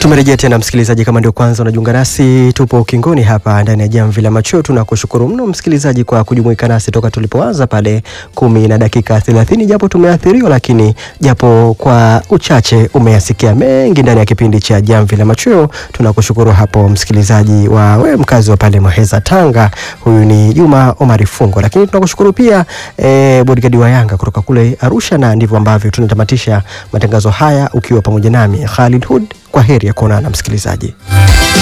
Tumerejea tena msikilizaji, kama ndio kwanza unajiunga nasi, tupo ukingoni hapa ndani ya jamvi la macho. Tunakushukuru mno msikilizaji kwa kujumuika nasi toka tulipoanza pale kumi na dakika thelathini, japo tumeathiriwa, lakini japo kwa uchache umeyasikia mengi ndani ya kipindi cha jamvi la macho. Tunakushukuru hapo msikilizaji wa we mkazi wa pale Muheza, Tanga. Huyu ni Juma Omari Fungo, lakini tunakushukuru pia eh, bodigadi wa Yanga kutoka kule Arusha, na ndivyo ambavyo tunatamatisha matangazo haya ukiwa pamoja nami Khalid Hud. Kwa heri ya kuonana msikilizaji.